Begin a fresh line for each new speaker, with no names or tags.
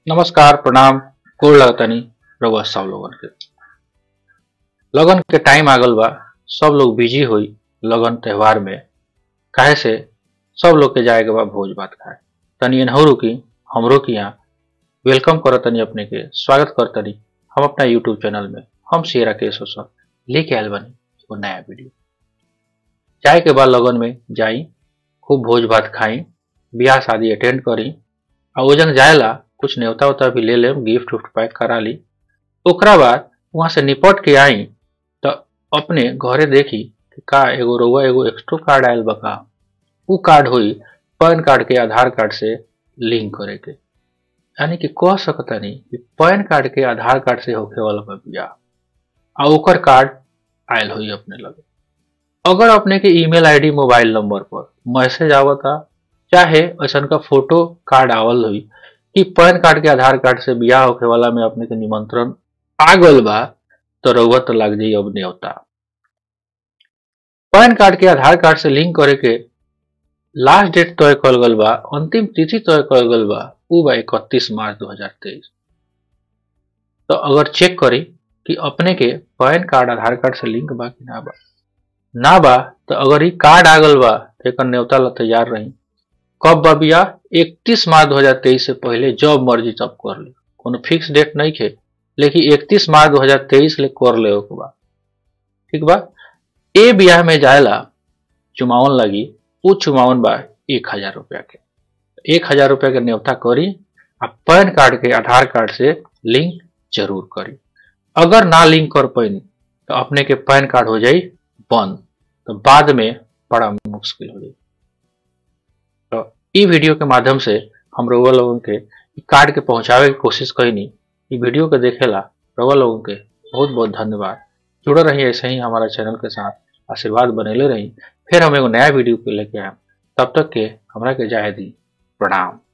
नमस्कार प्रणाम गोड़ लगतनी रउआ सब लोगन के लगन के टाइम आ गल बा सब लोग बिजी होई लगन त्योहार में काहे से सब लोग के जाए के बा भोज भात खाए तनी एनहरो की हमरो की यहाँ वेलकम करतनी अपने के स्वागत करतनी हम अपना यूट्यूब चैनल में हम शेरा केश सर लेके आयल बनी एगो नया वीडियो जाए के बाद लगन में जाई खूब भोज भात खाई ब्याह शादी अटेंड करी आ ओजन जाएला कुछ न्योता उता भी ले लेम गिफ्ट उफ्ट पैक करा ली ओकरा बाद वहां से निपट के आई तो अपने घरे देखी कि का एगो रउआ एगो एक्स्ट्रा कार्ड आयल बा का उ कार्ड हुई पैन कार्ड के आधार कार्ड से लिंक करे के यानी कि कह सकतानी कि पैन कार्ड के आधार कार्ड से होखे वाला बा बियाह आ ओकर कार्ड आयल हुई अपने लगे अगर अपने के ईमेल आईडी मोबाइल नंबर पर मैसेज आवता चाहे ऐसन का फोटो कार्ड आवल हुई कि पैन कार्ड के आधार कार्ड से बियाह होखे वाला में अपने के निमंत्रण आ गल बा तो रउआ तो लग जाई अब न्योता पैन कार्ड के आधार कार्ड से लिंक करे के लास्ट डेट तय कल गल बा अंतिम तिथि तय कल गल बा उ बा इकतीस मार्च 2023 तो अगर चेक करी कि अपने के पैन कार्ड आधार कार्ड से लिंक बा कि ना बा ना बा तो अगर ई कार्ड आ गल बा तो एकर न्योता ला तैयार रही कब बा बियाह इकतीस मार्च 2023 से पहले जब मर्जी तब कर ले कोनो फिक्स डेट नहीं खे लेकिन इकतीस मार्च 2023 ले कर ले के बा ठीक बा ए बियाह में जाएला चुमावन लगी उ चुमावन बा एक हजार रुपया के एक हजार रुपया के न्योता करी आ पैन कार्ड के आधार कार्ड से लिंक जरूर करी अगर ना लिंक कर पैनी तो अपने के पैन कार्ड हो जाई बंद तो बाद में बड़ा मुश्किल हो जाई तो ई वीडियो के माध्यम से हम रउआ लोगन के ई कार्ड के पहुंचावे की कोशिश कईनी ई वीडियो के देखेला रउआ लोगन के बहुत बहुत धन्यवाद जुड़े रही ऐसे ही हमारा चैनल के साथ आशीर्वाद बनेले रही फिर हम एगो नया वीडियो के लेके आए तब तक के हमरा के जाए दी प्रणाम